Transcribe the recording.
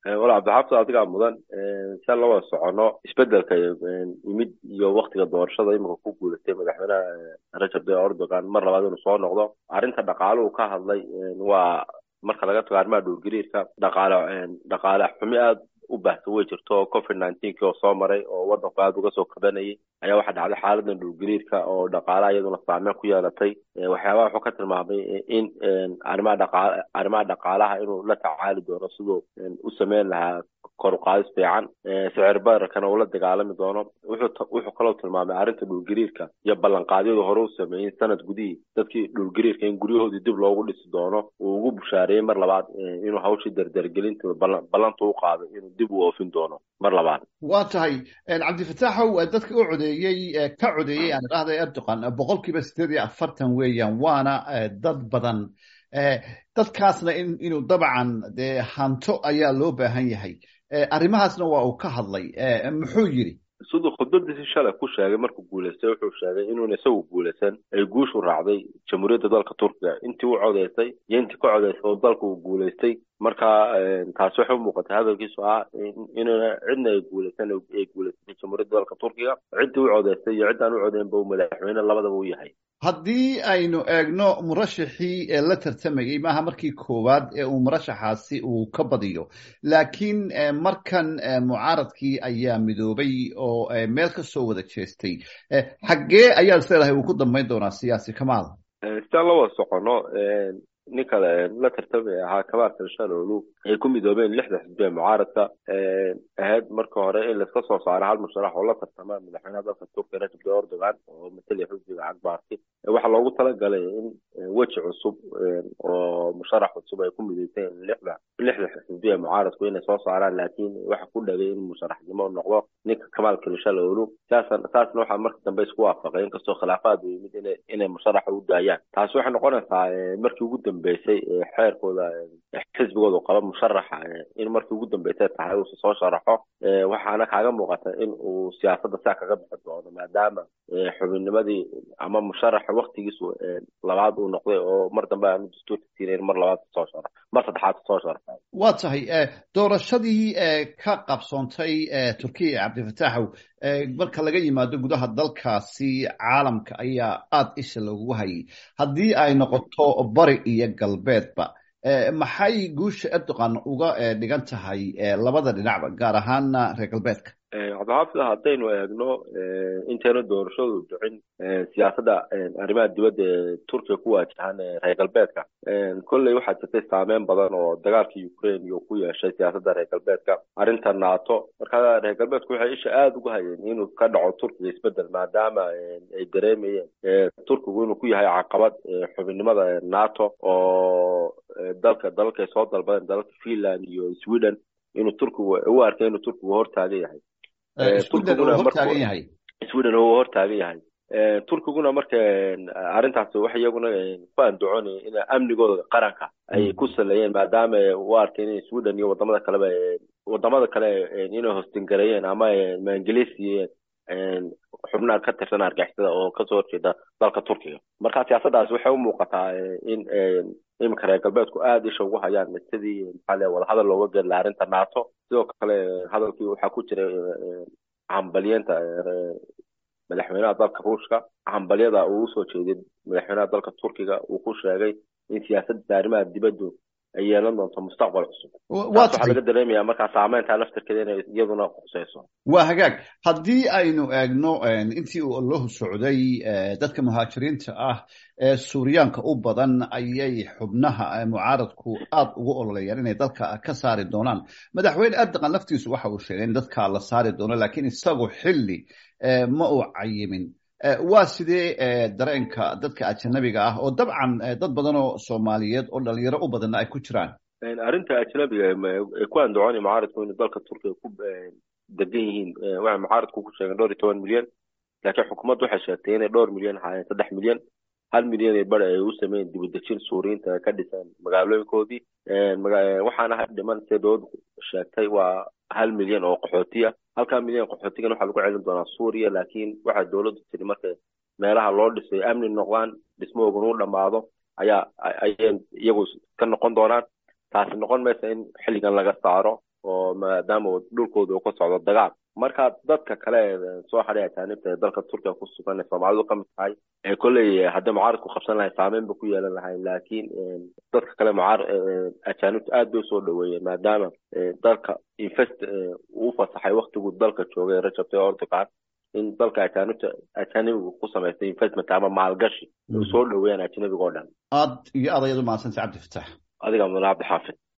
wala cabdixaafid adigaa mudan si aan la wada socono isbedelka yimid iyo waktiga doorashada imika ku guulatay madaxweynaha rajab tayyip erdogan mar labaad inuu soo noqdo arrinta dhaqaaluhu ka hadlay waa marka laga tago arrimaha dhulgariirka dhaqaale dhaqaale xumi aada u baahsan way jirto covid nineteenki oo soo maray oo waddanku aada uga soo kabanayay ayaa waxaa dhacday xaaladan dhulgariirka oo dhaqaalaha iyaduna saameyn ku yeelatay waxyaabaha wuxuu ka tilmaamay in arrimaha dhaqaal arrimaha dhaqaalaha inuu la tacaali doono siduu u sameyn lahaa kor u qaadis fiican sicir bararkana uu la dagaalami doono wuxuu wuxuu kaloo tilmaamay arrinta dhulgariirka iyo ballanqaadyadu hore u sameeyey sanad gudihii dadkii dhulgariirka in guryahoodii dib loogu dhisi doono uu ugu bushaareeyey mar labaad inuu hawshii dardargelinta ballanta u qaado inuu dib u oofin doono mar labaad waa tahay cabdifataaxow dadka u codeeyey ka codeeyey aan idhahda erdogan boqol kiiba sideed iyo afartan weeyaan waana dad badan dadkaasna in inuu dabcan dee hanto ayaa loo baahan yahay arrimahaasna waa uu ka hadlay muxuu yidhi siduu khudbadiisii shalay ku sheegay markuu guulaystay wuxuu sheegay inuuna isagu guulaysan ay guushu raacday jamhuuriyadda dalka turkiga intii u codeysay iyo intii ka codeysay oo dalka uu guulaystay marka taasi waxay u muuqatay hadalkiisu ah inuuna cidna ay guulaysan ay guulaysatay jamhuuriyadda dalka turkiga ciddii u codeysay iyo ciddaan u codeynba uu madaxweyne labadaba u yahay haddii aynu eegno murashaxii ee la tartamayey maaha markii koowaad ee uu murashaxaasi uu ka badiyo laakiin markan mucaaradkii ayaa midoobay oo meel ka soo wada jeestay xaggee ayaad isleedahay uu ku dambayn doonaa siyaasi kamaal sidaan la wada socono ninka la tartamaya ahaa kamaal kalshalolu ay ku midoobeen lixda xisbi ee mucaaradka ahayd marka hore in laiska soo saaro hal musharax oo la tartama madaxweynaha dalka turkiya rajab tayyip erdogan oo matalaya xisbiga cagbaarti waxaa loogu talagalay in weji cusub oo musharax cusub ay ku midoyseen lixda lixda xisbi ee mucaaradku inay soo saaraan laakiin waxa ku dhagay in musharaxnimo noqdo ninka kamaal kalshalolu saasan saasna waxaa marka dambe isku waafaqay inkastoo khilaafaad u yimid ina inay musharaxa u daayaan taasi waxay noqonaysaa markii ugu dambeysay xeerkooda xisbigoodu qaba musharaxa in markii ugu dambeysay tahay uusa soo sharaxo waxaana kaaga muuqata in uu siyaasadda saa kaga bixi doono maadaama xubinnimadii ama musharaxa waktigiisu labaad uu noqday oo mar dambe aanu dastuurka siinayn mar labaad soo sharax mar saddexaad soo sharaxa waa tahay doorashadii ka qabsoontay turkiya cabdifataaxow marka laga yimaado gudaha dalkaasi caalamka ayaa aada isha loogu hayay haddii ay noqoto bari iyo galbeedba maxay guusha erdogan uga dhigan tahay labada dhinacba gaar ahaana reer galbeedka cabdixaafid haddaynu eegno intayna doorashadu dhicin siyaasadda arrimaha dibadda ee turkiya ku waajahan reer galbeedka kolley waxaa jirtay saameyn badan oo dagaalka ukraine iyo ku yeeshay siyaasadda reer galbeedka arrinta nato marka reer galbeedku waxay isha aada uga hayeen inuu ka dhaco turkiga isbedel maadaama ay dareemayeen turkigu inuu ku yahay caqabad xubinnimada nato oo dalka dalalka ay soo dalbadeen dalalka finland iyo sweden inuu turkigu u arkay inuu turkigu hortaagan yahay sweden uu hortaagan yahay turkiguna marka arrintaas waxa iyaguna ku andacoonaya in amnigooda qaranka ay ku saleeyeen maadaama u arkeen in sweden iyo wadamada kaleba wadamada kale inay hostingareeyeen ama maangeliisiyeen xubnaha ka tirsan argixisada oo kasoo horjeeda dalka turkiga marka siyaasaddaas waxay u muuqataa in iminka reer galbeedku aada isha ugu hayaan sidii maxaa le wadahadal looga geli laha arrinta nato sidoo kale hadalkii waxaa ku jiray hambalyeenta madaxweynaha dalka ruushka hambalyada uu usoo jeeday madaxweynaha dalka turkiga uu ku sheegay in siyaasadda arrimaha dibaddu ay yeelan doonto mustaqbal cusub waxaa laga dareemaya markaa saameynta laftirkeeda inay iyaduna quseyso waa hagaag haddii aynu eegno intii uu allahu socday dadka muhaajiriinta ah ee suuriyaanka u badan ayay xubnaha mucaaradku aada ugu ololayaan inay dalka ka saari doonaan madaxweyne erdogan laftiisu waxa uu sheegay in dadka la saari doono laakiin isagu xilli ma uu cayimin waa sidee dareenka dadka ajanabiga ah oo dabcan dad badan oo soomaaliyeed oo dhalinyaro u badanna ay ku jiraan arrinta ajnabiga ay ku andacoonaya mucaaradku inay dalka turkiga ku degan yihiin waxay mucaaradku ku sheegeen dhowr iyo toban milyan laakiin xukuumaddu waxay sheegtay inay dhowr milyan ahaayeen saddex milyan hal milyan ee bari ay u sameeyeen dibudejin suuriyiinta ay ka dhiseen magaalooyinkoodii waxaana ha dhiman see dowladdu sheegtay waa hal milyan oo qaxootiya halkaa milyan qaxootigan waxaa lagu celin doonaa suuriya laakiin waxaa dowladdu tiri markay meelaha loo dhisay amni noqdaan dhismahoogan u dhammaado ayaa ayay iyagu ka noqon doonaan taasi noqon maysa in xilligan laga saaro oo maadaama dhulkooda uu ka socdo dagaal marka dadka kale soo xadhay ajaanibta ee dalka turkiga ku sugan ee soomaalidu ka mid tahay ee kolley hadday mucaarad ku qabsan lahay saameyn ba ku yeelan lahay laakiin dadka kale mucaar ajaanibta aad bay usoo dhaweeyeen maadaama dalka invest uu fasaxay waktiguu dalka joogay rajab tayyip erdogan in dalka ajaanibta ajaanibigu ku samaystay investment ama maalgashi u soo dhaweeyaan ajnabiga oo dhan aad iyo aad ayaad u mahadsantay cabdi fatax adiga mudane cabdixaafid